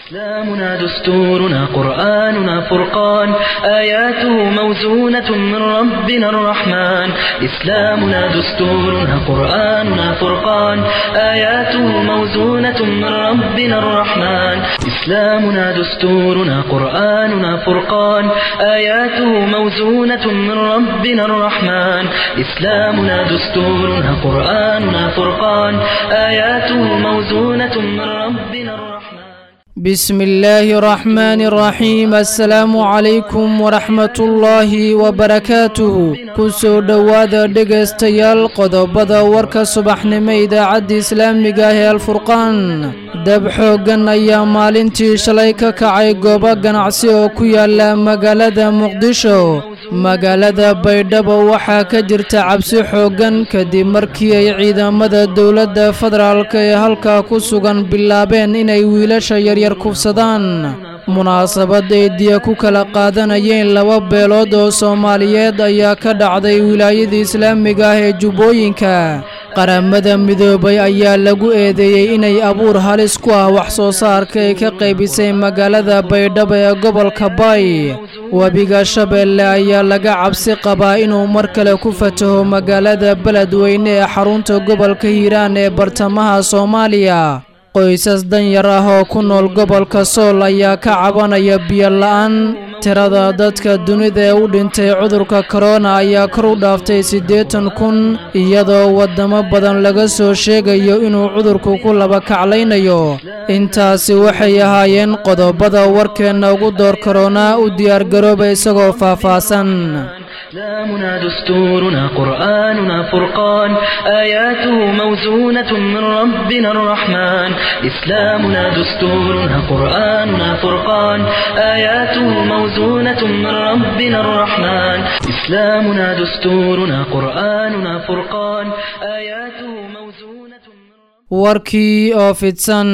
إسلامنا دستورنا قرآننا فرقان آياته موزونة من ربنا الرحمن إسلامنا دستورنا قرآننا فرقان آياته موزونة من ربنا الرحمن إسلامنا دستورنا قرآننا فرقان آياته موزونة من ربنا الرحمن إسلامنا دستورنا قرآننا فرقان آياته موزونة من ربنا الرحمن بسم الله الرحمن الرحيم السلام عليكم ورحمة الله وبركاته kusoo dhowaada dhegaystayaal qodobada warka subaxnimo idaacadda islaamiga ah ee alfurqaan dab xooggan ayaa maalintii shalay ka kacay goobo ganacsi oo ku yaala magaalada muqdisho magaalada baydhabo waxaa ka jirta cabsi xooggan kadib markii ay ciidamada dowladda federaalk ee halkaa ku sugan bilaabeen inay wiilasha yaryar kufsadaan munaasabad ay diya ku kala qaadanayeen laba beelood oo soomaaliyeed ayaa ka dhacday wilaayada islaamiga ah ee jubbooyinka qaramada midoobay ayaa lagu eedeeyey inay abuur halis ku ah wax soo saarka ay ka qaybisay magaalada baydhabo ee gobolka bay webiga shabeelle ayaa laga cabsi qabaa inuu mar kale ku fataho magaalada beledweyne ee xarunta gobolka hiiraan ee bartamaha soomaaliya qoysas danyar ah oo ku nool gobolka sool ayaa ka cabanaya biyo la'aan tirada dadka dunida ee u dhintay cudurka korona ayaa kor u dhaaftay siddeetan kun iyadoo waddamo badan laga soo sheegayo inuu cudurku ku laba kaclaynayo intaasi waxay ahaayeen qodobada warkeenna ugu door korona u diyaargarooba isagoo faahfaahsan إسلامنا دستورنا قرآننا فرقان آياته موزونة من ربنا الرحمن إسلامنا دستورنا قرآننا فرقان آياته موزونة من ربنا الرحمن إسلامنا دستورنا قرآننا فرقان آياته موزونة warkii oo fidsan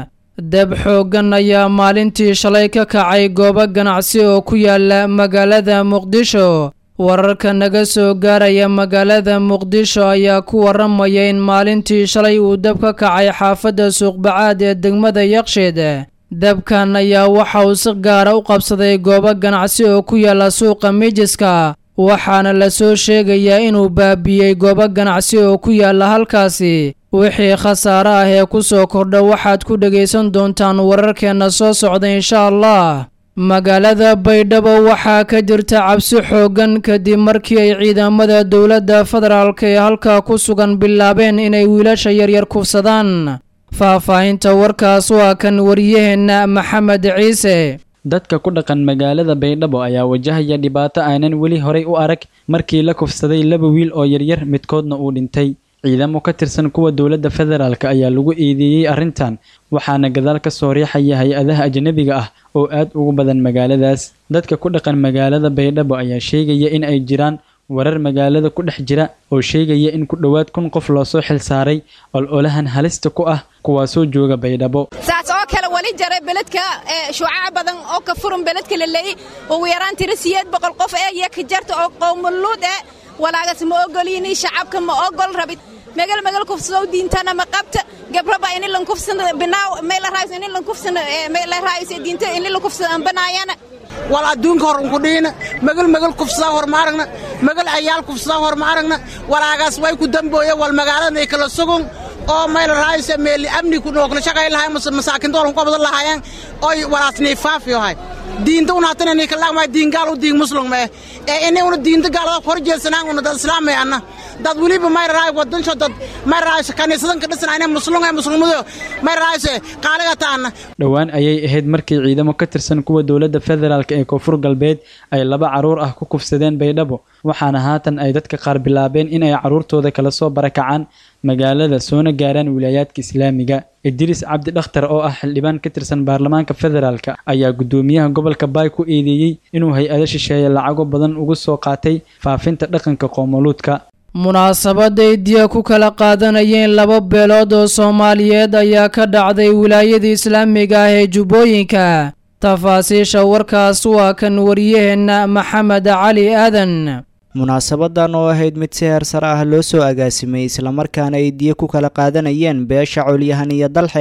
dab xooggan ayaa maalintii shalay ka kacay goobo ganacsi oo ku yaala magaalada muqdisho wararka naga soo gaaraya magaalada muqdisho ayaa ku waramaya in maalintii shalay uu dab ka kacay xaafadda suuqbacaad ee degmada yaqsheed dabkan ayaa waxa uu si gaara u qabsaday goobo ganacsi oo ku yaala suuqa mijiska waxaana la soo sheegayaa inuu baabi'iyey goobo ganacsi oo ku yaala halkaasi wixii khasaare ah ee ku soo kordha waxaad ku dhegaysan doontaan wararkeenna soo socda insha allah magaalada baydhabo waxaa ka jirta cabsi xooggan kadib markii ay ciidamada dowladda federaalk ee halkaa ku sugan bilaabeen inay wiilasha yaryar kufsadaan faahfaahinta warkaas waa kan wariyaheenna maxamed ciise dadka ku dhaqan magaalada baydhabo ayaa wajahaya dhibaato aanan weli horay u arag markii la kufsaday laba wiil oo yaryar midkoodna uu dhintay ciidamo ka tirsan kuwa dowladda federaalk ayaa lagu eedeeyey arrintan waxaana gadaal ka soo riixaya hay-adaha ajnabiga ah oo aad ugu badan magaaladaas dadka ku dhaqan magaalada baydhabo ayaa sheegaya in ay jiraan warar magaalada ku dhex jira oo sheegaya in ku dhowaad kun qof loosoo xil saaray ololahan halista ku ah kuwaasoo jooga baydhabo saas oo kale wali jara beledka shuucaca badan oo ka furan beledka laleey ugu yaraan tira siyeed boqol qof ee iyo ka jarta oo qowmuluud ee walaagas ma ogolini shacabka ma ogol rabid megal megal kufsado diintana ma qabta gabraba ini lan kufsano binaaw meel raayis ini lan kufsano meel raayis diinta ini lan kufsano banaayana wal adduunka hor unku dhiina megal megal kufsadaa hor ma aragna megal ayaal kufsadaa hor ma aragna walaagaas way ku dambooye wal magaaladanay kala sugun oo mayl raayise meeli amni ku nookna shaqay lahay masaakin doolan ku badan lahaayeen oy walaasnay faafiyo hay diinta una hatana ni kala ma diin gaal u diin muslim ma ee inay una diinta gaalada hor jeesanaan una dad islaamay anna dad waliba may raay wadan soo dad may raay kaniisadan ka dhisnaa muslim ay muslimadu may raay qaaliga taana dhowaan ayay ahayd markii ciidamo ka tirsan kuwa dowladda federaalk ee koonfur galbeed ay laba caruur ah ku kufsadeen baydhabo waxaana haatan ay dadka qaar bilaabeen in ay caruurtooda kala soo barakacaan magaalada soona gaaraan wilaayaadka islaamiga idriis cabdi dhakhtar oo ah xildhibaan ka tirsan baarlamaanka federaalk ayaa guddoomiyaha gobolka baay ku eedeeyey inuu hay-ado shisheeye lacago badan ugu soo qaatay faafinta dhaqanka qoomoluudka munaasabaday diya ku kala qaadanayeen laba beelood oo soomaaliyeed ayaa ka dhacday wilaayada islaamiga ah ee jubbooyinka tafaasiisha warkaas waa kan wariyaheenna maxamed cali aadan munaasabadan oo ahayd mid si heersar ah loo soo agaasimay islamarkaana ay diyo ku kala qaadanayeen beesha colyahan iyo dalxe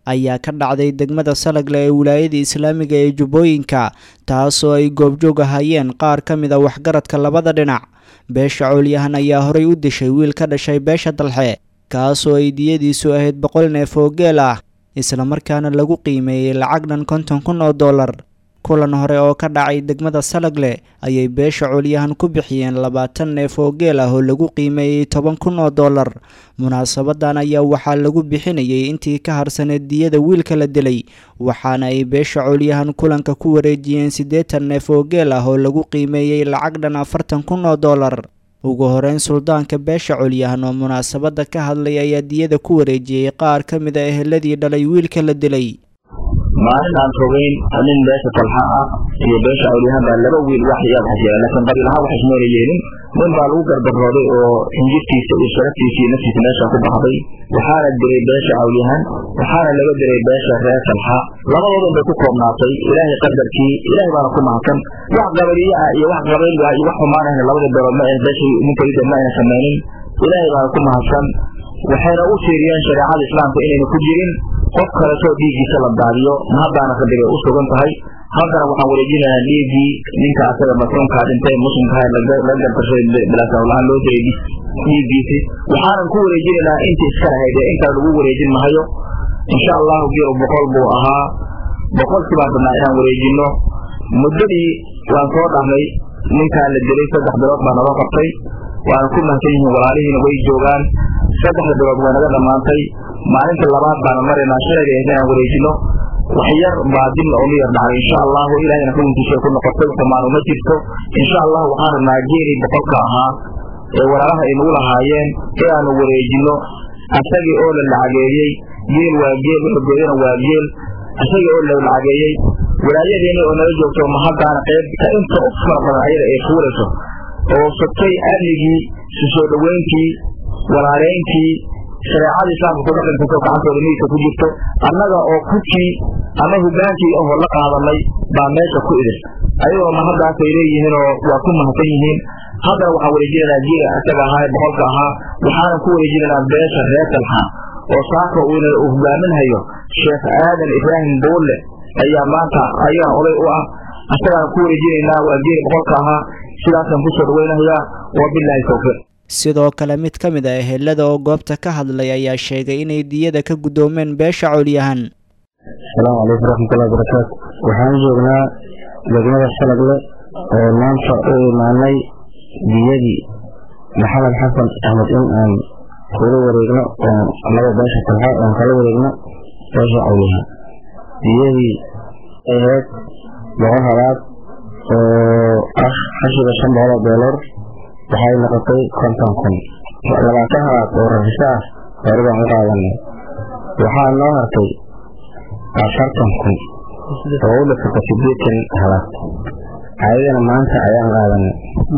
ayaa ka dhacday degmada salagle ee wilaayada islaamiga ee jubbooyinka taasoo ay goobjoog ahayeen qaar ka mid a waxgaradka labada dhinac beesha coolyahan ayaa horay u dishay wiil ka dhashay beesha dalxe kaasoo ay diyadiisu ahayd boqol neef oo geel ah islamarkaana lagu qiimeeyey lacag dhan konton kun oo dollar kulan hore oo ka dhacay degmada salagle ayay beesha coolyahan ku bixiyeen labaatan neef oo geel ah oo lagu qiimeeyey toban kun oo dollar munaasabadan ayaa waxaa lagu bixinayay intii ka harsaneed diyada wiilka la dilay waxaana ay beesha coolyahan kulanka ku wareejiyeen siddeetan neef oo geel ah oo lagu qiimeeyey lacag dhan afartan kun oo dollar ugu horeyn suldaanka beesha colyahan oo munaasabadda ka hadlay ayaa diyada ku wareejiyey qaar ka mid a eheladii dhalay wiilka la dilay maalin aan fogeyn nin beesha talxa ah iyo beesha colyahan baa laba wiil wax iyaad xasyeela laakiin qabiilahaan wax ismeela yeelin nin baa lagu gardarooday oo hinjirtiisa iyo sharaftiisa iyo naftiisa meesha ku baxday waxaana dilay beesha cawlyahan waxaana laga dilay beesha reer talxa labadoodan bay ku koobnaatay ilaahay qadarkii ilaahay baana ku mahadsan wax qabaliye ah iyo wax qabayl ah iyo wax xumaanahna labada beelood ma ayna beesha ninkayda ma ayna samaynin ilaahay baana ku mahadsan waxayna u fiiriyeen shareecada islaamka inayna ku jirin qof kaleetoo dhiiggiisa la daadiyo mahaddaana rabbiga u sugan tahay haddana waxaan wareejinayaa dhiiggii ninka asaga masuunkaa dhintay muslimkaha la gartashay bilaasawlahaan loo diray dhiiggiisi waxaanan ku wareejinaynaa intii iska lahayd ee intaa lagu wareejin mahayo insha allahu geelu boqol buu ahaa boqolkii baan rabnaa inaan wareejino muddadii waan soo dhahnay ninkaa la dilay saddex bilood baa naga qabtay waana ku mahadsan yihiin walaalihiina way joogaan saddexda bilood way naga dhammaantay maalinta labaad baana maraynaa shalayga ahayd inaan wareejino wax yar baa dib oo miyar dhacay insha allahu ilahayna xukunkiisa ku noqotay xumaan uma jirto insha allahu waxaan rabnaa geelii boqolka ahaa ee walaalaha ay nagu lahaayeen inaanu wareejino asagii oo la lacageeyey geel waa geel wuxugeedana waa geel asagii oo la lacageeyey walaayadeeni oo nala joogto mahaddaana qaybta inta u fara badan ayada ay fuulayso oo sugtay amnigii su soo dhoweyntii walaaleyntii shareecada islaamka ku dhaqankaso gacantooda midigta ku jirto annaga oo kudkii ama hogaankii ahoo la qaadanay baa meesha ku idin ayagoo mahaddaasay leeyihiinoo waa ku mahadsan yihiin haddana waxaan wareejinaynaa geela isaga ahaa ee boqolka ahaa waxaanan ku wareejinaynaa beesha reer talxa oo saaka uuna uu hogaaminhayo sheekh aadan ibraahim buulle ayaa maanta ayagan oday u ah isagaan ku wareejinaynaa waa geeli boqolka ahaa sidaasaan kusoo dhaweynayaa wabilaahi towfiiq sidoo kale mid ka mid a ehelada oo goobta ka hadlay ayaa sheegay inay diyada ka guddoomeen beesha colyahan asalaamu calaykum waraxmatullahi barakaatu waxaan joognaa degmada shalagle oo maanta u imaanay diyadii maxamed xasan axmed in aan kula wareegno oo annaga beesha talxa oon kala wareegno beesha colyahan diyadii ahayd boqol halaad oo ah xashiga shan boqol oo doolar waxay noqotay konton kun labaatan halaad oo rafisho ah horebaan u qaadanay waxaa noo hartay afartan kun oo u dhifata sideetan halaad ayagana maanta ayaan qaadanay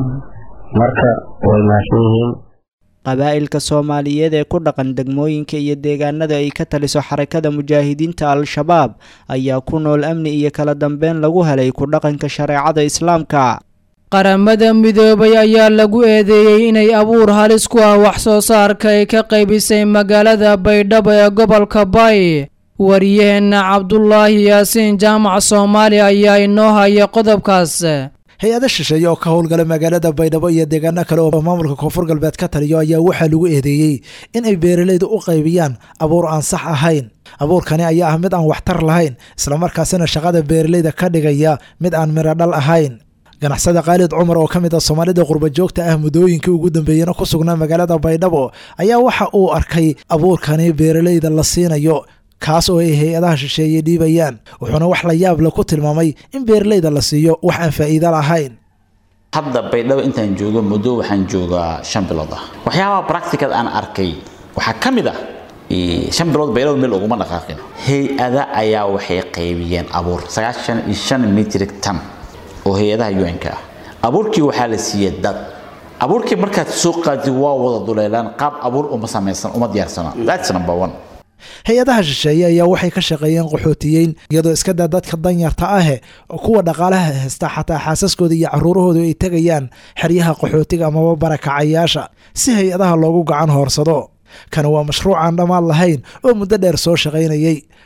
marka way maadsan yihiin qabaa'ilka soomaaliyeed ee ku dhaqan degmooyinka iyo deegaanada ay ka taliso xarakada mujaahidiinta al-shabaab ayaa ku nool amni iyo kala dambeyn lagu helay ku dhaqanka shareecada islaamka qaramada midoobay ayaa lagu eedeeyey inay abuur halis ku ah wax soo saarka ay ka qaybisay magaalada baydhabo ee gobolka bay wariyaheenna cabdulaahi yaasiin jaamac soomaali ayaa inoo haya qodobkaas hay-ada shisheeye oo ka howlgala magaalada baydhabo iyo deegaano kale oo maamulka koonfur galbeed ka taliyo ayaa waxaa lagu eedeeyey in ay beeralayda u qaybiyaan abuur aan sax ahayn abuurkani ayaa ah mid aan waxtar lahayn islamarkaasina shaqada beeralayda ka dhigaya mid aan midho dhal ahayn ganacsada khaalid cumar oo ka mid a soomaalida qurbajoogta ah muddooyinkii ugu dambeeyena ku sugnaa magaalada baydhabo ayaa waxa uu arkay abuurkani beeralayda la siinayo kaas oo ay hay-adaha shisheeye dhiibayaan wuxuuna wax la yaab le ku tilmaamay in beeralayda la siiyo wax aan faa'iido lahayn hadda baydhabo intaan joogo muddo waxaan joogaa shan bilood ah waxyaabaha practical aan arkay waxaa ka mid ah shan bilood baydhabo meel uguma dhaqaaqin hay-ada ayaa waxay qaybiyeen abuur sagaashan iyo shan mitrik tan oo hay-adaha un-ka ah abuurkii waxaa la siiyey dad abuurkii markaad soo qaadid waa wada duleelaan qaab abuur uma samaysan uma diyaarsana that's number one hay-adaha shisheeye ayaa waxay ka shaqeeyeen qaxootiyeyn iyadoo iska daa dadka danyarta ahe kuwa dhaqaalaha haysta xataa xaasaskooda iyo caruurahooda ay tegayaan xeryaha qaxootiga amaba barakacayaasha si hay-adaha loogu gacan hoorsado kana waa mashruuc aan dhammaan lahayn oo muddo dheer soo shaqaynayey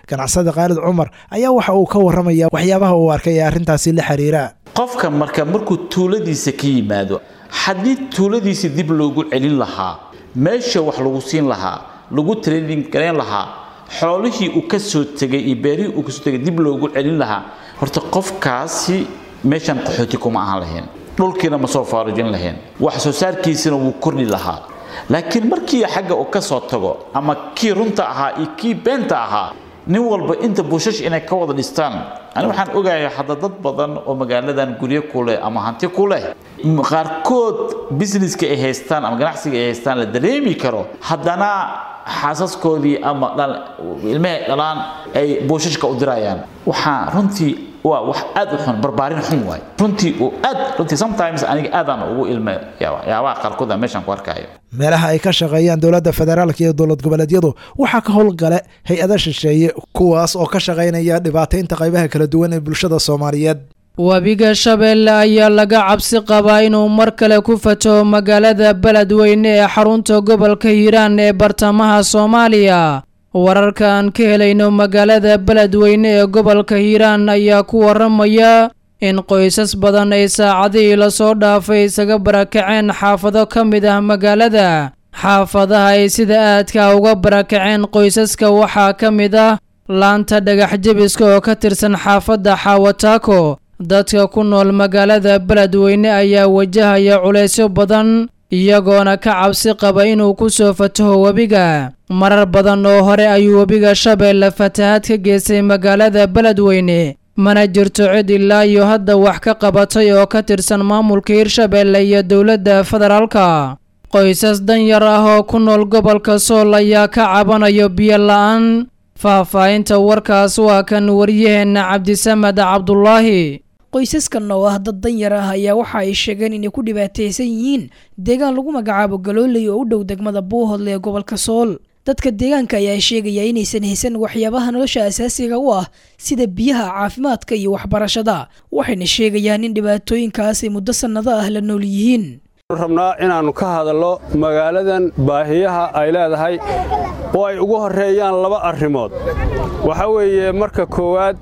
ganacsada khaalid cumar ayaa waxa uu ka warramaya waxyaabaha uu arkay ee arrintaasi la xiriira qofka marka markuu tuuladiisa ka yimaado haddii tuuladiisa dib loogu celin lahaa meesha wax lagu siin lahaa lagu training garayn lahaa xoolihii uu ka soo tegay iyo beerihii uu kasoo tegay dib loogu celin lahaa horta qofkaasi meeshan qaxooti kuma ahaan lahayn dhulkiina ma soo faarujin lahayn wax soo saarkiisina wuu kordhi lahaa laakiin markii xagga uu ka soo tago ama kii runta ahaa iyo kii beenta ahaa nin walba inta buushash inay ka wada dhistaan ani waxaan ogahay hadda dad badan oo magaaladan guryo ku leh ama hanti ku leh qaarkood businesska ay haystaan ama ganacsiga ay haystaan la dareemi karo haddana xaasaskoodii ama ilmahay dhalaan ay buushashka u dirayaan waxaa runtii waa wax aad u xun barbaarin xun waay runtii uu aad runtii sometimes aniga aadaan ugu ilma yaabaha qaarkood aan meeshan ku arkayo meelaha ay ka shaqeeyaan dowladda federaalka iyo dowlad goboleedyadu waxaa ka howlgale hay-ada shisheeye kuwaas oo ka shaqaynaya dhibaataynta qaybaha kala duwan ee bulshada soomaaliyeed webiga shabeelle ayaa laga cabsi qabaa inuu mar kale ku fataho magaalada beledweyne ee xarunta gobolka hiiraan ee bartamaha soomaaliya wararka aan ka helayno magaalada beledweyne ee gobolka hiiraan ayaa ku waramaya in qoysas badan ay saacadihii lasoo dhaafay isaga barakaceen xaafado ka mid ah magaalada xaafadaha ay sida aadka uga barakaceen qoysaska waxaa ka mid ah laanta dhagax jebiska oo ka tirsan xaafadda xaawataako dadka ku nool magaalada beledweyne ayaa wajahaya culaysyo badan iyagoona ka cabsi qaba inuu ku soo fataho webiga marar badan oo hore ayuu webiga shabeelle fatahaad ka geystay magaalada beledweyne mana jirto cid ilaa iyo hadda wax ka qabatay oo ka tirsan maamulka hirshabeelle iyo dowladda federaalka qoysas danyar ah oo ku nool gobolka sool ayaa ka cabanayo biyo la-aan faahfaahinta warkaas waa kan waryaheenna cabdisamed cabdulaahi qoysaskan oo ah dad danyar ah ayaa waxa ay sheegeen inay ku dhibaataysan yihiin deegaan lagu magacaabo galooley oo u dhow degmada buuhodle ee gobolka sool dadka deegaanka ayaa sheegaya inaysan haysan waxyaabaha nolosha asaasiga u ah sida biyaha caafimaadka iyo waxbarashada waxayna sheegayaan in dhibaatooyinkaas ay muddo sannado ah la nool yihiin rabnaa inaannu ka hadallo magaaladan baahiyaha ay leedahay oo ay ugu horreeyaan laba arrimood waxa weeye marka koowaad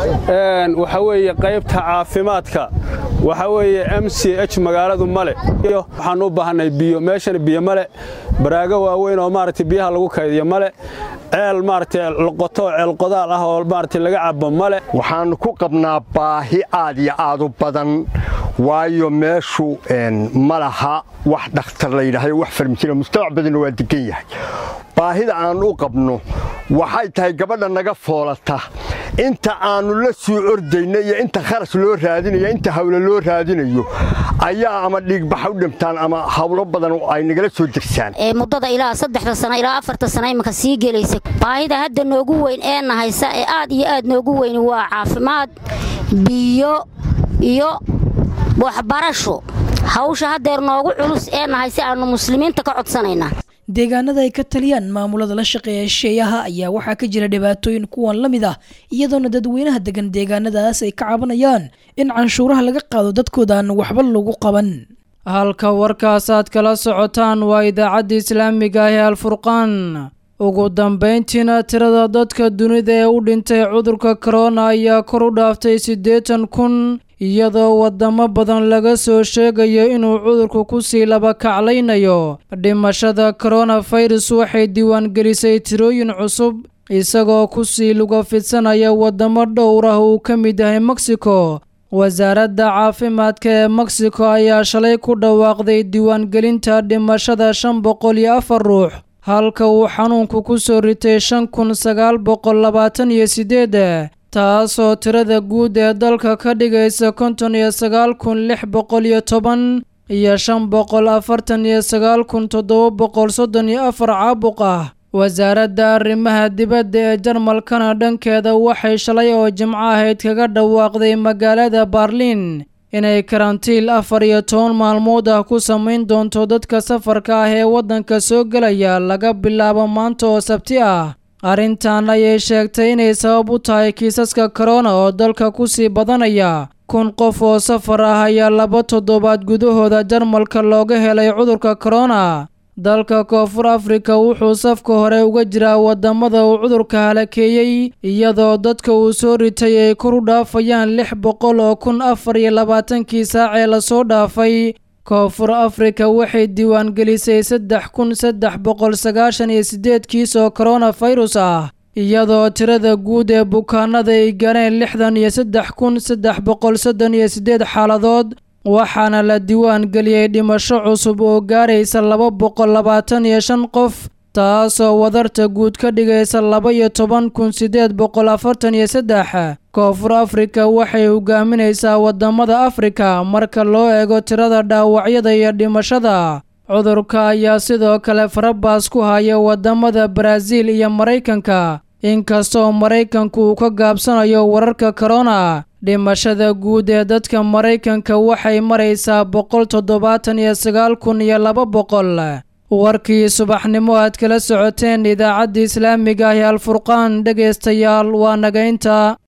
waxa weeye qaybta caafimaadka waxa weeye m c h magaaladu male waxaannu u baahanay biyo meeshana biyo male baraago waaweyn oo maaragtay biyaha lagu kaydiyo male ceel maaragtay loqoto ceel qodaal ah oo maaragtay laga cabo male waxaannu ku qabnaa baahi aad iyo aad u badan waayo meeshu ma laha wax dhakhtar la yidhaahdo wax farmajina mujtamac badanna waa degan yahay baahida aannu u qabno waxay tahay gabadha naga foolata inta aannu la soo ordayno iyo inta kharas loo raadinayo inta hawlo loo raadinayo ayaa ama dhiigbaxa u dhintaan ama hawlo badan ay nagala soo degsaan muddada ilaa saddexda sano ilaa afarta sano imanka sii gelaysa baahida hadda noogu weyn ee nahaysa ee aad iyo aad noogu weyn waa caafimaad biyo iyo waxbarasho hawsha haddeer noogu culus ee nahay si aannu muslimiinta ka codsanaynaa deegaanada ay ka taliyaan maamulada la shaqeeya shisheeyaha ayaa waxaa ka jira dhibaatooyin kuwan la mid ah iyadoona dadweynaha degan deegaanadaas ay ka cabanayaan in canshuuraha laga qaado dadkooda aan waxba lagu qaban halka warkaas aad kala socotaan waa idaacadda islaamiga ah ee alfurqaan ugu dambayntiina tirada dadka dunida ee u dhintay cudurka korona ayaa kor u dhaaftay siddeetan kun iyadoo wadamo badan laga soo sheegayo inuu cudurku ku sii laba kaclaynayo dhimashada koronafirus waxay diiwaangelisay tirooyin cusub isagoo ku sii luga fidsanaya wadamo dhowr ah uu ka mid yahay mexico wasaaradda caafimaadka ee mexico ayaa shalay ku dhawaaqday diiwaangelinta dhimashada shan boqol iyo afar ruux halka uu xanuunku ku soo ritay shan kun sagaal boqol labaatan iyo siddeed taasoo tirada guud ee dalka ka dhigaysa konton iyo sagaal kun lix boqol iyo toban iyo shan boqol afartan iyo sagaal kun toddoba boqol soddon iyo afar caabuq ah wasaaradda arrimaha dibadda ee jarmalkana dhankeeda waxay shalay oo jimco ahayd kaga dhawaaqday magaalada barliin inay karantiil afar iyo toban maalmood ah ku samayn doonto dadka safarka ah ee waddanka soo gelaya laga bilaabo maanta oo sabti ah arrintan ayay sheegtay inay sabab u tahay kiisaska korona oo dalka ku sii badanaya kun qof oo safar ah ayaa laba toddobaad gudahooda jarmalka looga helay cudurka korona dalka koonfur afrika wuxuu safka hore uga jiraa wadamada uu cudurka halakeeyey iyadoo dadka uu soo ritay ay kor u dhaafayaan lix boqol oo kun afar iyo labaatankii saacee lasoo dhaafay koonfur afrika waxay diiwaangelisay saddex kun saddex boqol sagaashan iyo sideed kiis oo koronafirus ah iyadoo tirada guud ee bukaanada ay gaareen lixdan iyo saddex kun saddex boqol soddon iyo siddeed xaaladood waxaana la diiwaan geliyey dhimasho cusub oo gaaraysa laba boqol labaatan iyo shan qof taasoo wadarta guud ka dhigaysa laba iyo toban kun siddeed boqol afartan iyo saddex koonfur afrika waxay hogaaminaysaa wadamada afrika marka loo eego tirada dhaawacyada iyo dhimashada cudurka ayaa sidoo kale farabaas ku haya wadamada baraaziil iyo maraykanka inkastoo maraykanku uu ka gaabsanayo wararka korona dhimashada guud ee dadka maraykanka waxay maraysaa boqol toddobaatan iyo sagaal kun iyo laba boqol warkii subaxnimo aad kala socoteen idaacadda islaamiga ah ee alfurqaan dhegaystayaal waa nagaynta